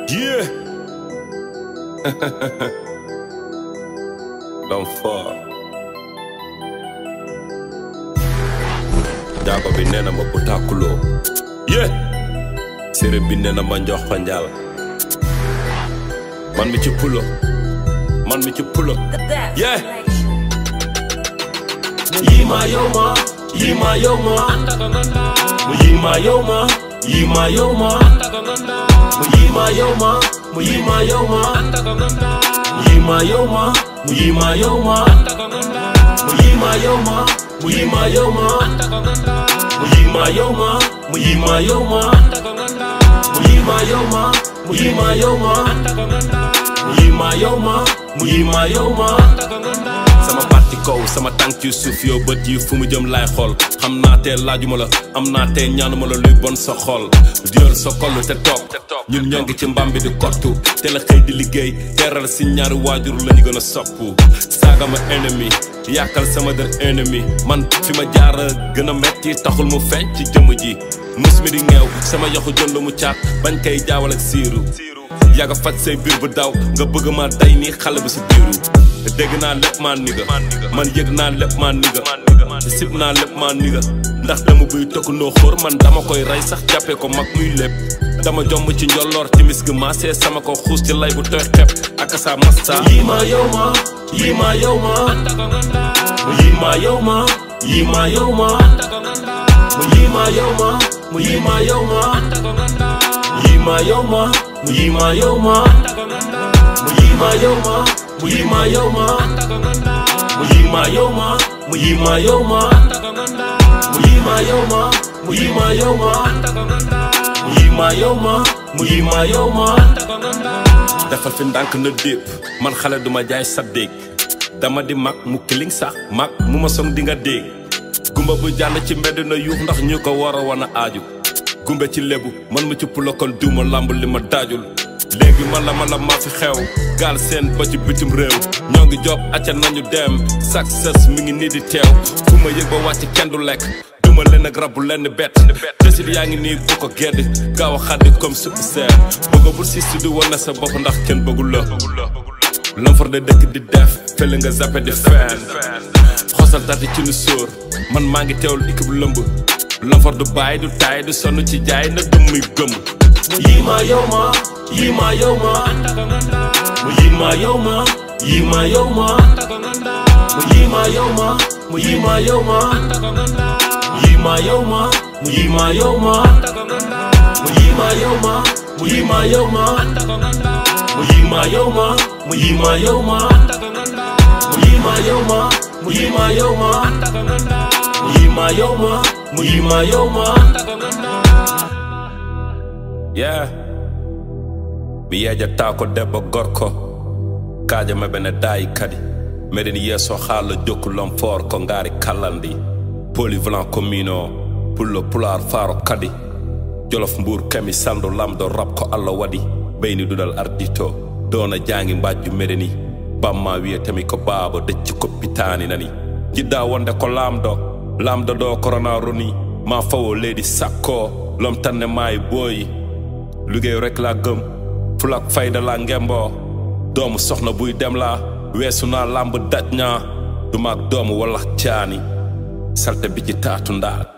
Yeah. L'homme fort. Jaago bi nee na ma bu tàkkuloo. Yeah. Séeréer bi nee na ma njox fa njaal. Man mi ci pulo. Man mi ci pulo. Yeah. Yima yoma, yima yoma, yima yoma, yima yoma, yima yoma, yima yoma, yima yoma, yima yoma, yima yoma, yima yoma, yima yoma, yima yoma, yima yoma, yima yoma, yima yoma, yima yoma. sama baat ci kaw sama tànk ci suuf yow bët yi fu mu jëm laay xool xam naa tee laajuma la am naa tee ñaanuma la luy bon sa xol diol sa koll te toog ñun ñoo ngi ci mbam bi di kottu te la xëy di liggéey teral si ñaari waajur la ñu gën a sopp saaga ma ennemi yàkkal sama der ennemi man fi ma jaar gën a metti taxul mu feeñ ci jëmm ji mus mi di ngeew sama yaxu jënd mu caat bañ koy jaawal ak siiru yàgga faj say biir bu daw nga bëgg ma day nii xale bi si biiru dégg naa lépp maa niga man yëg naa lépp maa niga sib naa lépp maa niga ndax dama buy tokk noo xóor man dama koy rey sax jàppee ko mag muy lépp dama jomb ci njolloor timis gi maasee sama ko xuus ci lay bu tooy xepp ak sa masta Yima yoma, yima yoma, yima yoma, yima yoma, yima yoma, yima yoma, yima yoma, yima yoma, yima yoma, yima yoma, yima yoma, yima yoma, yima yoma, yima yoma, yima yoma, yima yoma. defal fi ndànk na dépp man xale duma jaay sa dégg dama di mag mu kiling sax mag mu ma song di nga dégg gumba bu jàll ci mbedd na yuux ndax ñu ko war a wan a aaju gumbe ci lébu man mu ci pulokon duuma lamb li ma daajul léegi man la man la maa fi xew gaal seen ba ci bitim réew ñoo ngi job acca nañu dem success mi ngi nii di teew fu ma yëg ba wàcc kenn du lekk duma leen ak rabu lenn bett desit yaa ngi nii bu ko gedd gaaw a xaddi comme supp seer bëgga bul si sudi wane sa bopp ndax kenn bëggul la lamfar de dëkk di def fële nga zappe di feen xosal tati ci nu sóor man maa ngi teewul équipe lëmb lamfar du bàyyi du taay du sonn ci jaay na dëm muy gëm Yima yoma, yima yoma, yima yoma, yima yoma, yima yoma, yima yoma, yima yoma, yima yoma, yima yoma, yima yoma, yima yoma, yima yoma, yima yoma, yima yoma, yima yoma, yima yoma. yeah mi yeeja taa ko debbo gorko kaaja maɓe ne daayi kadi meɗen yeeso haala jokkulon for ko ngaari kallandi polyvalent commune o pullo pular faaro kadi jolof mbour kami sandu lamdo rab ko allah waɗi ɓeyni ɗuɗal ardito dona jaangi mbajju meɗeni bamma wiyetemi ko baaba decci koppitani nani jiɗɗa wonde ko laamɗo laamɗo ɗo corona roni ma fawo leydi sakko lomtanne maayi booyi liggéey rek laa gëm fulak fayda laa ngemboo doomu soxna buy dem laa weesu naa làmb daj ñaa du maag doomu walla caani salte bi ci taatu ndaat